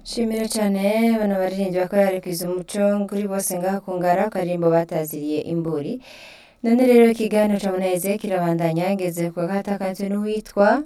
Shimira cane bano baririmbyi bakorera kwiza umuco kuri bose ngaha ku ngara akarimbo bataziriye imburi none rero ikiganiro ca muneze kirabandanya ngeze ku gatakanzwe n'uwitwa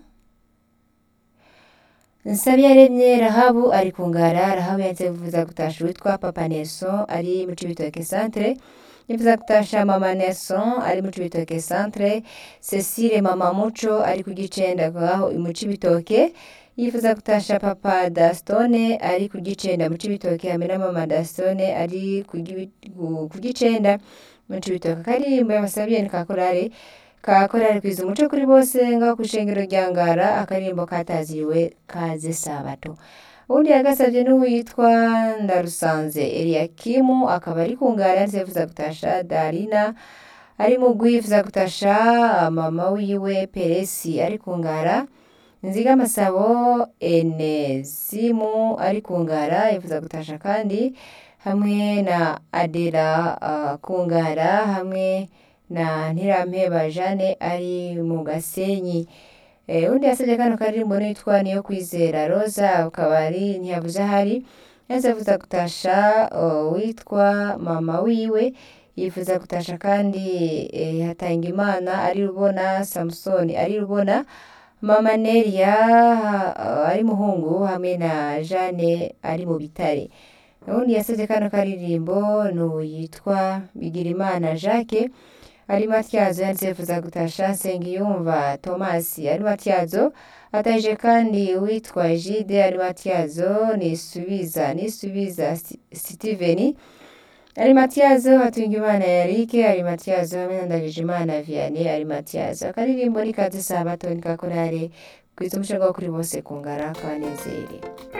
Nsabiyaremye Rahabu ari ku ngara Rahabu yanze kuvuza gutasha uwitwa Papa Nelson ari mu Cibitoke centre yifuza gutasha Mama Nelson ari mu Cibitoke centre Cecile Mama Muco ari ku Gicenda ngaho mu Cibitoke yifuza gutasha Papa Dastone ari ku Gicenda mu Cibitoke hamwe na Mama Dastone ari ku Gi- ku- ku Gicenda mu Cibitoke akarimbo yabasabiye ni ka korari ka korari kwiza umuco kuri bose ngaho ku ishengero rya Ngara akarimbo kataziriwe kaze sabato uwundi yagasavye n'uwitwa Ndarusanze Eliakimu akaba ari ku ngara yanze yifuza gutasha Darina ari mu yifuza gutasha mama wiwe Peresi ari ku ngara Nziga Masabo Enezimu ari ku ngara yifuza gutasha kandi hamwe na Adela uh, ku ngara hamwe na Ntirampeba Jane ari mu Gasenyi Eh, undi yasabye kano karirimbo nitwa niyo kwizera Rosa akaba ari ntiyavuze ahari yaza avuza gutasha uh, witwa mama wiwe yifuza gutasha kandi eh, Hatangimana ari rubona Samsoni ari rubona mama Nelia uh, ari muhungu hamwe na Jane ari mu bitare uwundi yasabye kano karirimbo n'uwo yitwa Bigirimana Jacques ari matyazo yanditse yifuza gutasha Nsengiyumva Thomas ari matyazo ataje kandi uwitwa Jide ari matyazo nisubiza nisubiza Sti- Steven ari matyazo Hatungimana Eric ari matyazo hamwe na Ndagijimana Vianney ari matyazo akaririmbo ni kaze sabato ni ka korari kwiza umushinga wo kuri bose ku ngara kabanezere